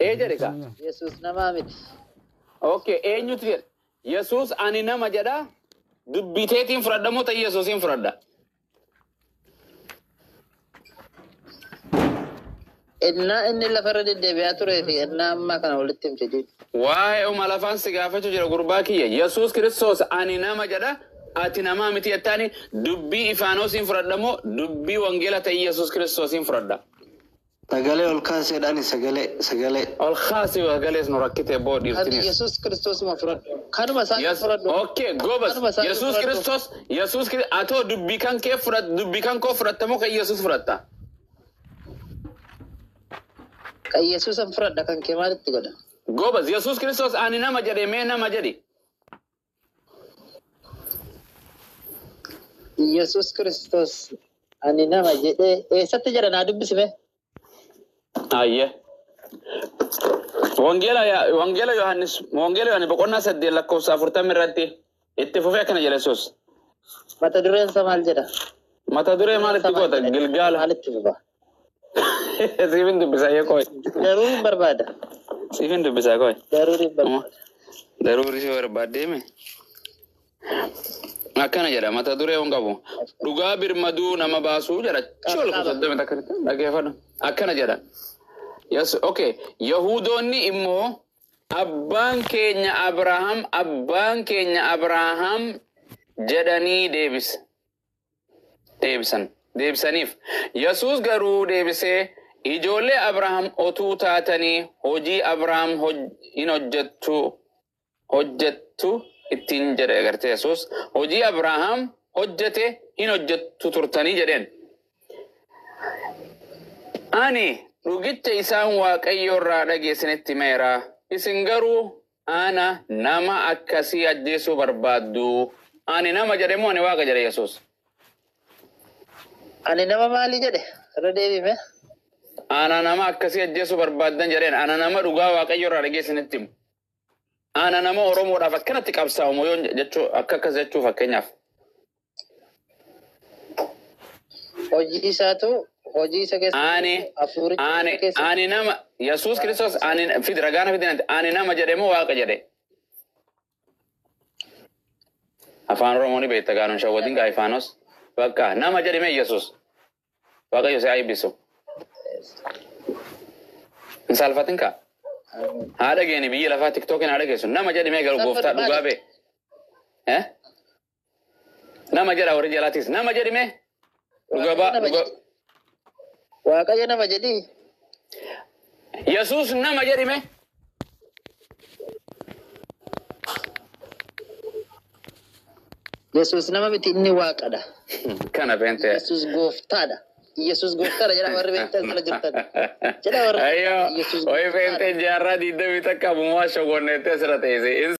Ee jedhe ka. Yesus namaa miti. Okay, eenyutu jedha? Yesuus ani nama jedha. Dubbiteetiin fudhadha moo ta'e Yesuusiin fudhadha? Innaa inni lafarra deddeebi'aa turee fi innaa ammaa kana walitti himte jechuudha. Waa'ee uma lafaan si gaafachuu jira gurbaa kiyya. Yesuus Kiristoos ani nama jedha. Ati namaa miti jettaani dubbii ifaanoosiin fudhadha moo dubbii wangeela ta'e Yesuus Kiristoosiin fudhadha? Sagalee ol kaaseedhaan sagalee sagalee. Ol kaasii galees nu rakkitee boo Ati dhiiftinis. Yesus Kiristoosuma fudhadhu. Kanuma isaan Yes. fudhadhu. Okay, gobas. Kanuma isaan Yesuus fudhadhu. Kiristoos, Yesuus Kiristoos, atoo dubbii kan kee fudhat, dubbii kan koo fudhatta moo kan Yesuus fudhatta? Kan Yesuusan fudhadha kan kee maalitti godha? Gobas, Yesuus Kiristoos ani nama jedhe mee nama jedhi. Yesus Kiristoos ani nama jedhee eessatti jedha naa dubbisime? Ayye. Wangeela Wangeela Yohaannis Wangeela Yohaannis boqonnaa saddeet lakkoofsa afurtamii irratti itti fufee akkana jedha Yesuus. Mata dureen isaa maal jedha? Mata duree maalitti goota? Gilgaala. Maalitti fufa? Siifin dubbisaa yoo koy. Garuu hin barbaada. Siifin dubbisaa koy. Garuu hin barbaada. Daruuri si barbaaddeeme. Akkana jedha mata duree hin qabu. Dhugaa birmaduu nama baasuu jedha. Chol kutatame takka dhageeffadhu. Akkana jedha. Yes, okay. Yahudoonni immoo abbaan keenya Abrahaam abbaan keenya Abrahaam jedhanii deebis. Deebisan. Deebisaniif. Yesuus garuu deebisee ijoollee Abrahaam otuu taatanii hojii Abrahaam hoj- hin hojjettu hojjettu ittiin jedhe agartee Yesuus hojii Abrahaam hojjete hin hojjettu turtanii jedheen. Ani dhugicha isaan waaqayyo irraa dhageessinitti meera. Isin garuu ana nama akkasii ajjeesuu barbaaddu. Ani nama jedhe moo ani waaqa jedhe Yesuus? Ani nama maalii jedhe? Irra deebime? Ana nama akkasii ajjeesuu barbaaddan jedheen. Ana nama dhugaa waaqayyo irraa dhageessinitti himu. Ana nama Oromoodhaaf akkanatti qabsaa'u moo yoo jechuu akka akkas jechuu fakkeenyaaf. Hojii isaatu hojii isa keessa Ani hafuuricha ani isa keessa ani nama Yesuus Kiristoos ani fid ragaana fidinanti ani nama jedhe moo waaqa jedhe. Afaan Oromoo ni beekta gaanon shawwatiin gaa ifaanos. Bakka nama jedhe mee Yesuus. Waaqayyo si eebbisu. Hin saalfatin kaa. Haa dhageeni biyya lafaa tiktookiin haa dhageessu. Nama jedhe mee garuu gooftaa dhugaa bee. Eh? Nama jedha warri jalaatis. Nama jedhe mee. Dhugaa baa. Nama dhugaa- jedhe. Waaqayyo nama jedhii. Yesuus nama jedhe mee. Yesus nama miti inni waaqadha. Kana beente. Yesus gooftaadha. Yesus gooftaadha jedha warri beektan sana jirtan. Jedha warri Ayyo, Yesus hoy gooftaadha. beente jaarraa diidamii takka abumaa shogonneettee asirra teesse.